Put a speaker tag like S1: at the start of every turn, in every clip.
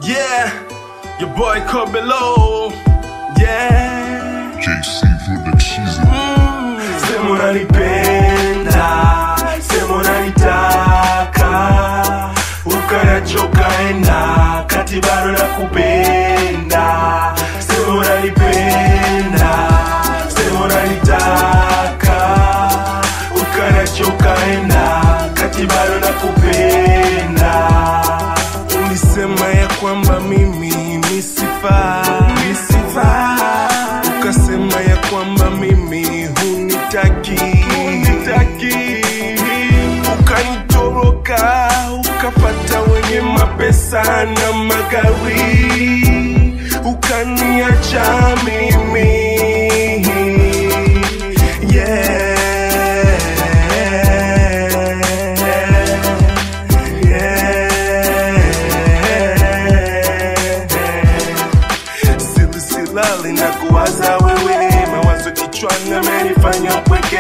S1: Yeah, your boy Kobelo. Yeah.
S2: JC Production.
S1: Sema unanipenda, sema unanitaka, ukanachoka enda, kati bado nakupenda. Sema unanipenda, sema unanitaka, ukanachoka enda, kati bado nakupenda. Ulisema ya kwamba mimi ni sifa, ni sifa. Ukasema ya kwamba mimi hunitaki, hunitaki. Ukanitoroka, ukafata wenye mapesa na magari, ukaniacha mimi yeah. Sili silali na kuwaza wewe, mawazo kichwani amenifanya mpweke.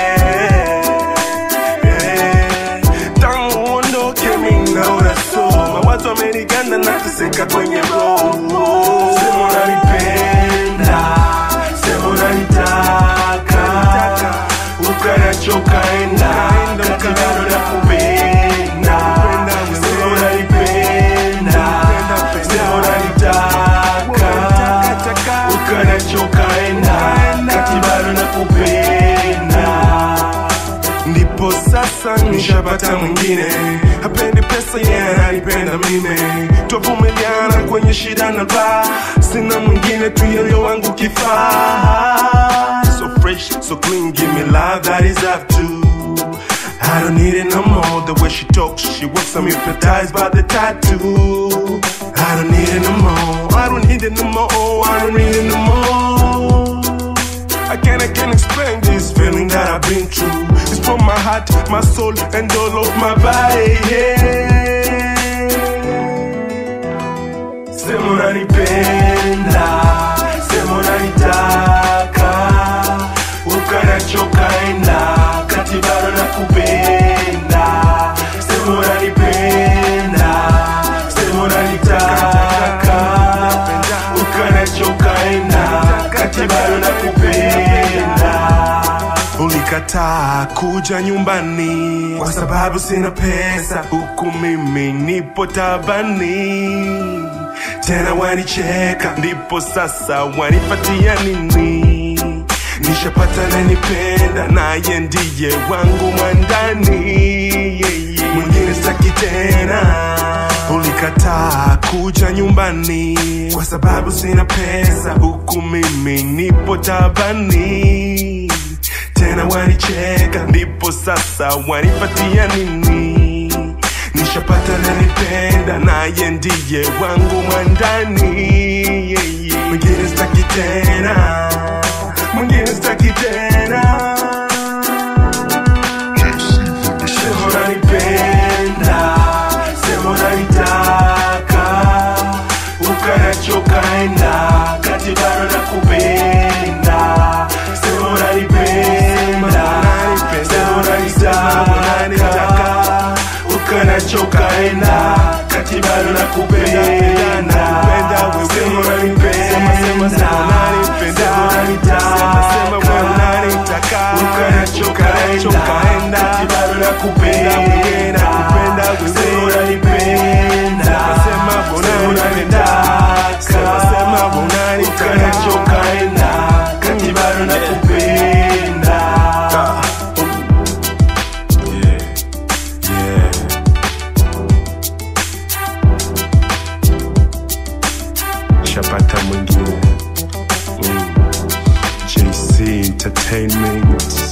S1: Eh, Tangu uondoke mimi naona so, mawazo ameniganda na teseka kwenye roho. Sema unanipenda, sema unanitaka, ukanachoka enda, kati bado nakupenda. Sema unanipenda, sema unanitaka, ukanachoka enda, kati bado nakupenda ndipo sasa nishapata mwingine hapendi pesa yeye yeah, ananipenda mimi twavumiliana kwenye shida na raha sina mwingine tu yoyo wangu kifaa so fresh so clean give me love that is up to I don't need it no more the way she talks she works I'm hypnotized by the tattoo I don't need it no more I don't need it no more I don't need it no more I can't, I can't explain this feeling that I've been through. It's from my heart, my soul, and all of my body. Yeah. Sema unanipenda, sema unanitaka, ukanachoka enda, kati bado nakupenda. Sema unanipenda, sema unanitaka, ukanachoka enda, kati bado nakupenda. Ulikataa kuja nyumbani kwa sababu sina pesa, huku mimi nipo tabani. Tena wanicheka, ndipo sasa wanipatia nini? Nishapata nanipenda, naye ndiye wangu mwandani. Yeah, yeah. Mwingine sitaki tena ulikataa kuja nyumbani kwa sababu sina pesa, huku mimi nipo tabani. Tena wanicheka, ndipo sasa wanipatia nini? Nishapata nanipenda, naye ndiye wangu mwandani. Yeah, yeah. Mwingine sitaki tena, mwingine sitaki tena.
S2: JC Production.
S1: Sema unanipenda, sema unanitaka, ukanachoka enda, kati bado nakupenda. Sema unanipenda, sema unanitaka, ukanachoka enda, kati bado nakupenda. Sema unanipenda, sema unanitaka, ukanachoka enda, kati bado nakupenda. Sema unanipenda, sema unanitaka, ukanachoka enda, kati bado nakupenda. Yeah, yeah. Shapata mwingine mm. JC Entertainment